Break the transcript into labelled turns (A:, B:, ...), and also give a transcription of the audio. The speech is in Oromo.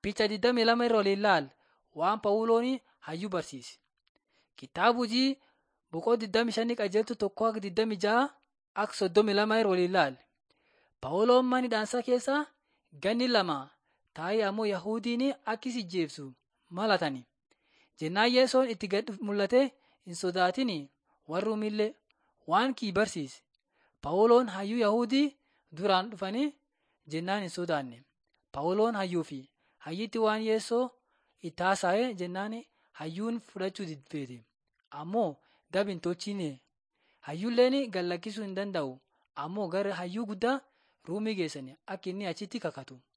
A: Picha 22 irra waliin ilaali waan Phaawuloon hayyuu barsiise. Kitaaba hojii boqoo 25 qajeeltu tokko akka 26 akka 32 irra waliin ilaali. Phaawuloon mana hidhaa keessa ganni lama taa'ee ammoo Yahudiin akka isa ajjeesu malatani. Jennaan Yesoon itti gad mul'ate hin sodaatin warruumillee waan kii barsiise. Phaawuloon hayyuu Yahudii duraan dhufanii jennaan hin sodaanne. Phaawuloon hayyuu fi hayyitti waan Yesoo itti haasa'e jennaan hayyuun fudhachuu diddeete. Ammoo dab hin tolchine. Hayyuulleen gad lakkisuu hin danda'u. Ammoo gara hayyuu guddaa Ruumii geessani akka inni achitti kakatu.